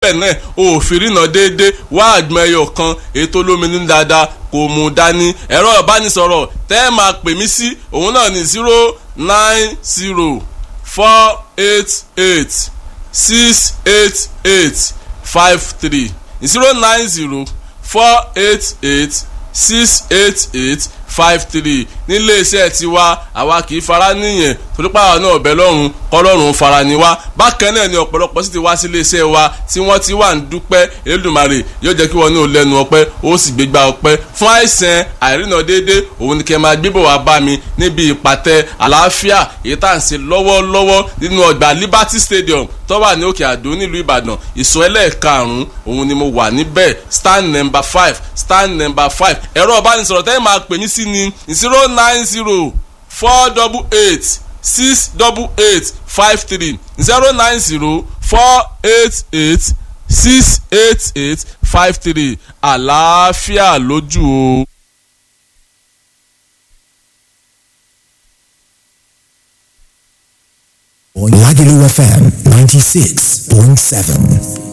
tẹ́lẹ̀ náà o ò fi rìnà déédéé wá àgbọn ẹyọ kan ètò olómi ní dáadáa kò mú dání ẹ̀rọ ìbánisọ̀rọ̀ tẹ́ ẹ máa pè mí sí òun náà ní zero nine zero four eight eight six eight eight five three zero nine zero four eight eight six eight eight five three nílé iṣẹ́ tiwa àwa kì í fara níyẹn torí pàrọ̀ náà ọ̀bẹ lọ́rùn kọ́lọ́run fara ni wá bákan náà ni ọ̀pọ̀lọpọ̀ sì ti wá sí ilé iṣẹ́ wa tí wọ́n ti wà ń dúpẹ́ Elédùmarè yóò jẹ́ kí wọ́n ní òlẹ́nu ọpẹ́ ó sì gbégbá ọpẹ́ fún àìsàn àìrìnà déédé òun ni kẹ́ máa gbébọ̀ wá bá mi níbi ìpàtẹ àlàáfíà èyí tá à ń ṣe lọ́wọ́lọ́wọ́ nínú ọgbà Liberty Stadium tó wà ní Òkè Àdó nílùú Ìbàdàn ìsọ ẹlẹ́ẹ̀karùn-ún òun ni mo wà níbẹ̀ stand number five stand number five ẹ̀rọ ìbánisọ̀rọ̀ tẹ́lẹ̀ máa pè mí sí ni zero nine zero four double eight six double eight five three zero nine zero four eight eight six eight eight five three àlàáfíà lójú o. Lagelu FM 96.7.